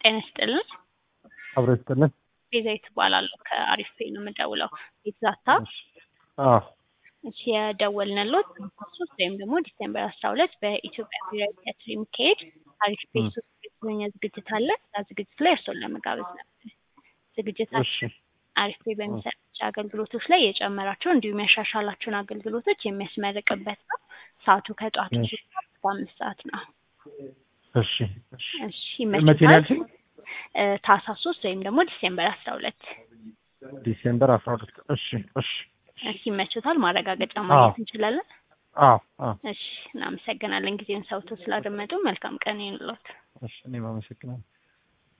ጤና ይስጥልን። አብሮ ይስጥልን። ቤዛዊት እባላለሁ ከአሪፍ ፔ ነው የምደውለው። የተዛታ አዎ እሺ የደወልንልዎት ሶስት ወይም ደግሞ ዲሴምበር አስራ ሁለት በኢትዮጵያ ብሔራዊ ቲያትር የሚካሄድ አሪፍ ፔ ሶስት የተሰኘ ዝግጅት አለ። እዛ ዝግጅት ላይ እርስዎን ለመጋበዝ ነበር። ዝግጅታችን እሺ አሪፍ ፔ በሚሰጣቸው አገልግሎቶች ላይ የጨመራቸው እንዲሁም ያሻሻላቸውን አገልግሎቶች የሚያስመርቅበት ነው። ሰዓቱ ከጠዋቱ እሺ። ሶስት ሰዓት እስከ አምስት ሰዓት ነው። እሺ እሺ እሺ መቼ ነው ይመችታል? ያልሽኝ? እ ታህሳስ ሶስት ወይም ደግሞ ዲሴምበር አስራ ሁለት ዲሴምበር አስራ ሁለት እሺ እሺ እሺ ይመችታል? ማረጋገጫ አዎ። ማግኘት እንችላለን? አዎ አዎ እሺ እናመሰግናለን ጊዜውን ሰውቶ ስላደመጡ። መልካም ቀን ይሁንልዎት። እሺ እኔም አመሰግናለሁ።